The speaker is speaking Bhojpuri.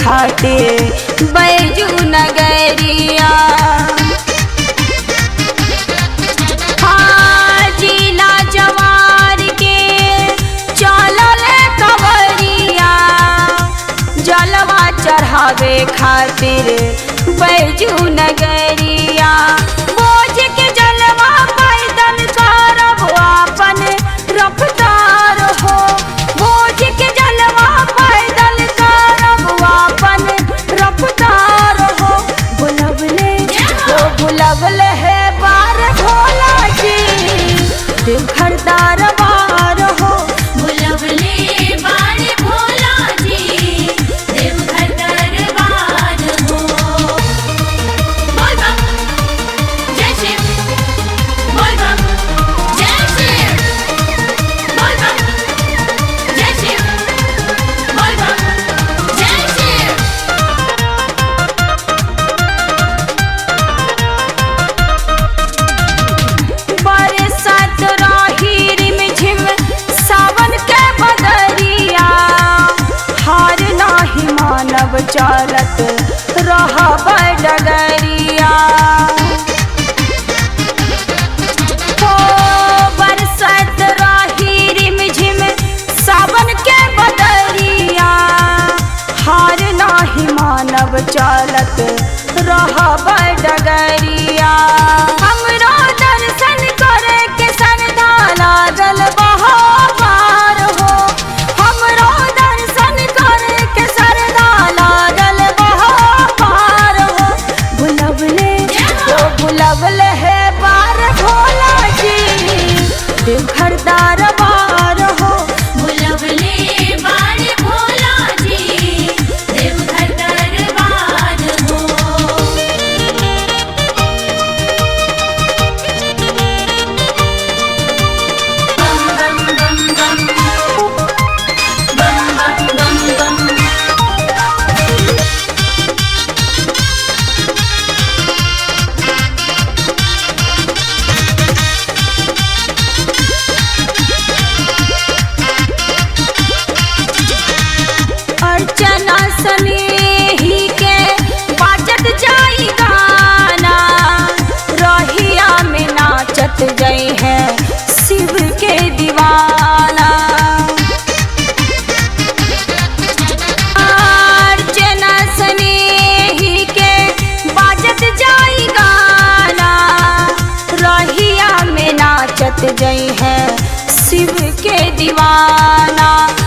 घाटे बैजू नगरिया हाँ, जिला जवार के चलल कवरिया जलवा चढ़ावे खातिर बैजू नगरिया बोझ के जलवा पैदल करब अपन रफ्तार हो बोझ के जलवा पैदल करब अपन रफ्तार हो बुलबले हो बुलबले है बार भोला जी देवघर दरबार हो बुलबुले बारे भोला जी देवघर दरबार हो बोल बम जय शिव बोल बम जय शिव बोल बम जय शिव बोल बम जय शिव बरसात रही रिमझिम सावन के बदरिया हार नाही मानव चलत रहब डगरिया हो बरसात रही रिमझिम सावन के बदरिया हार नाही मानव चलत रहब डगरिया हमरो दर्शन करे के सरधा लागल बहार हो हमरो दर्शन करे के सरधा लागल बहार हो बुलबले ओ बुलबले है बार भोला जी देवघर दरबार हो बुलबुले बारे भोला जी देवघर दरबार हो बम बम बम बम बम बम बम बम अर्चना स्नेही के बाजत जाई गाना रहिया में नाचत गई है शिव के दीवाना अर्चना स्नेही के बाजत जाई गाना रहिया में नाचत गई है शिव के दीवाना